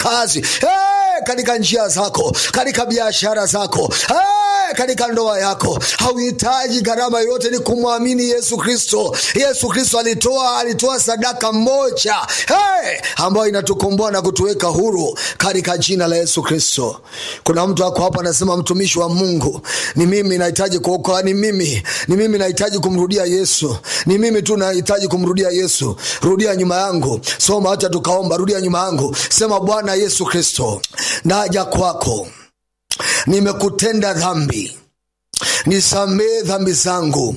kazi hey, katika njia zako katika biashara zako hey, katika ndoa yako hauhitaji gharama yoyote ni kumwamini yesu kristo yesu kristo alitoa alitoa sadaka moja hey, ambayo inatukomboa na kutuweka huru katika jina la yesu kristo kuna mtu ako hapa anasema mtumishi wa mungu ni mimi nahitaji kuokoa ni mimi ni mimi nahitaji kumrudia yesu ni mimi tu nahitaji kumrudia yesu rudia nyuma yangu soma hacha tukaomba rudia nyuma yangu sema bwana yesu kristo naja kwako nimekutenda dhambi nisamee dhambi zangu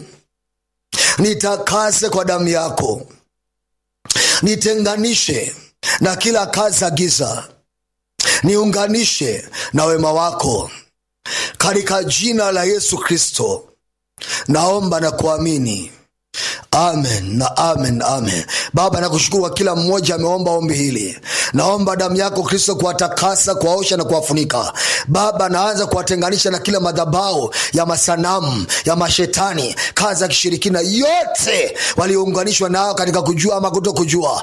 nitakase kwa damu yako nitenganishe na kila kazi za giza niunganishe na wema wako katika jina la yesu kristo naomba na kuamini amen na amen amen baba nakushukuru kwa kila mmoja ameomba ombi hili naomba damu yako kristo kuwatakasa kuwaosha na kuwafunika baba naanza kuwatenganisha na kila madhabao ya masanamu ya mashetani kazi ya kishirikina yote waliounganishwa nao katika kujua ama kuto kujua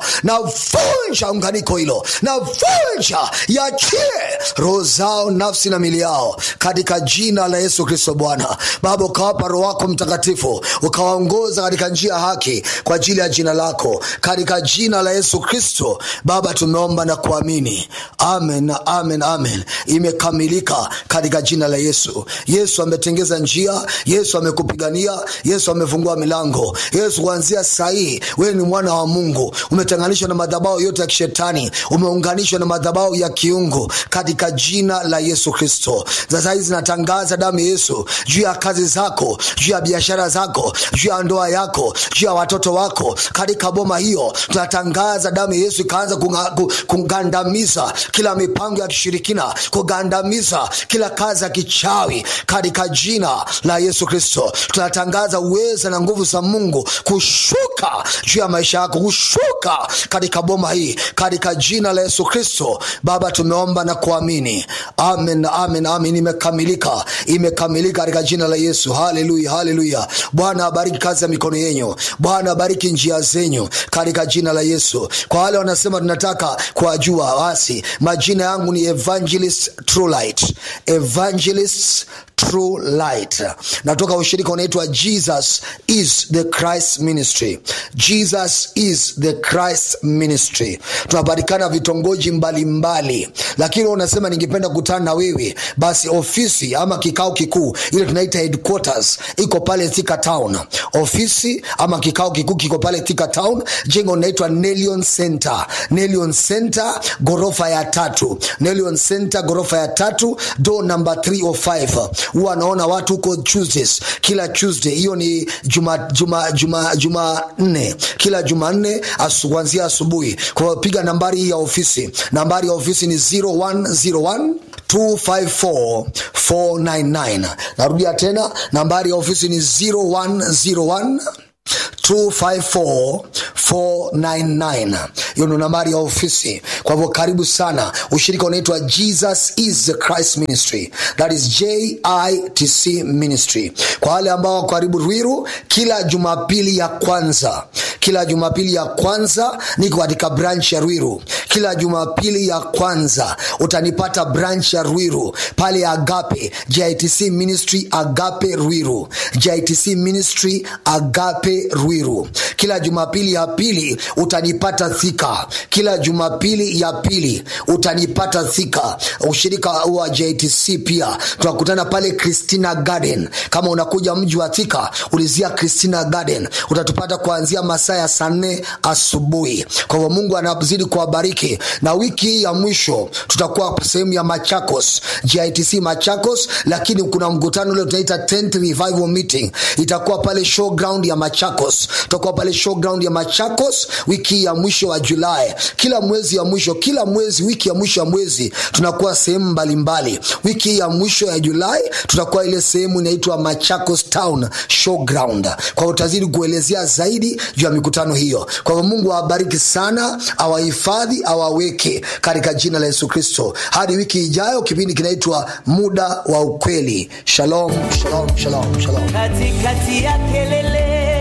navunja unganiko hilo navunja yachie roho zao nafsi na mili yao katika jina la yesu kristo bwana baba ukawapa roho wako mtakatifu ukawaongoza katika njia ya haki kwa ajili ya jina lako katika jina la yesu kristo baba tumeomba na kuamini amen na amen amen imekamilika katika jina la yesu yesu ametengeza njia yesu amekupigania yesu amefungua milango yesu kuanzia sahii wewe ni mwana wa mungu umetenganishwa na madhabao yote ya kishetani umeunganishwa na madhabao ya kiungu katika jina la yesu kristo sasa hizi natangaza damu ya yesu juu ya kazi zako juu ya biashara zako juu ya ndoa yako juu ya watoto wako katika boma hiyo tunatangaza damu ya yesu ikaanza kunga- ku- kugandamiza kila mipango ya kishirikina kugandamiza kila kazi ya kichawi katika jina la yesu kristo tunatangaza uweza na nguvu za mungu kushuka juu ya maisha yako kushuka katika boma hii katika jina la yesu kristo baba tumeomba na kuamini amen amen amen imekamilika imekamilika katika jina la yesu haleluya haleluya bwana abariki kazi ya mikono yenyu bwana abariki njia zenyu katika jina la yesu kwa wale wanasema tunataka kuwajua basi majina yangu ni evangelist true light evangelist true light natoka ushirika unaitwa jesus is the christ ministry jesus is the christ ministry tunapatikana vitongoji mbalimbali lakini wewe unasema ningependa kukutana na wewe basi ofisi ama kikao kikuu ile tunaita headquarters iko pale thika town ofisi ama kikao kikuu kiko pale thika town jengo linaitwa nelion center nelion center ghorofa ya tatu nelion center ghorofa ya tatu do number 305 huwa anaona watu huko tuesdays kila tuesday hiyo ni juma juma juma juma nne kila jumanne asu, kuanzia asubuhi kwa hiyo piga nambari hii ya ofisi nambari ya ofisi ni 0101 254499 narudia tena nambari ya ofisi ni 0101 254499 hiyo ndo nambari ya ofisi kwa hivyo karibu sana ushirika unaitwa jesus is the christ ministry that is jitc ministry kwa wale ambao wako karibu rwiru kila jumapili ya kwanza kila jumapili ya kwanza niko katika branch ya rwiru kila jumapili ya kwanza utanipata branch ya rwiru pale agape jitc ministry agape rwiru jitc ministry agape rwiru kila jumapili ya pili utanipata thika kila jumapili ya pili utanipata thika ushirika wa jtc pia tunakutana pale christina garden kama unakuja mji wa thika ulizia christina garden utatupata kuanzia masaa ya saa nne asubuhi kwa hivyo mungu anazidi kuwabariki na wiki hii ya mwisho tutakuwa sehemu ya machakos gitc machakos lakini kuna mkutano ule tunaita tent revival meeting itakuwa pale showground ya machakos tutakuwa pale showground ya machakos wiki hii ya mwisho wa julai kila mwezi ya mwisho kila mwezi wiki ya mwisho ya mwezi tunakuwa sehemu mbalimbali wiki hii ya mwisho ya julai tutakuwa ile sehemu inaitwa machakos town showground kwa hiyo utazidi kuelezea zaidi juu ya mikutano hiyo kwa hivyo mungu awabariki sana awahifadhi awaweke katika jina la yesu kristo hadi wiki ijayo kipindi kinaitwa muda wa ukweli shalom shalom shalom shalom katikati ya kelele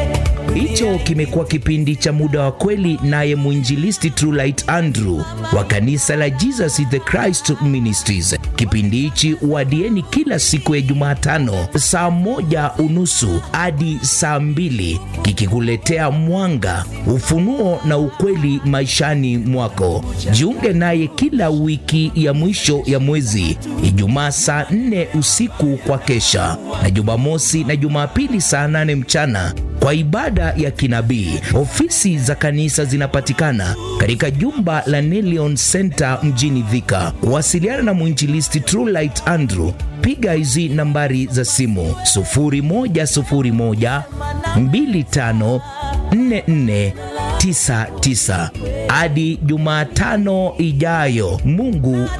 Hicho kimekuwa kipindi cha muda wa kweli, naye mwinjilisti Trulight Andrew wa kanisa la Jesus is the Christ Ministries. Kipindi hichi wadieni kila siku ya Jumatano saa moja unusu hadi saa mbili kikikuletea mwanga, ufunuo na ukweli maishani mwako. Jiunge naye kila wiki ya mwisho ya mwezi, Ijumaa saa nne usiku kwa kesha, na Jumamosi na Jumapili saa nane mchana kwa ibada ya kinabii. Ofisi za kanisa zinapatikana katika jumba la Nelion Center mjini Thika. Wasiliana na mwinjilisti Trulight Andrew, piga hizi nambari za simu 0101 25 44 99. Hadi Jumatano ijayo, Mungu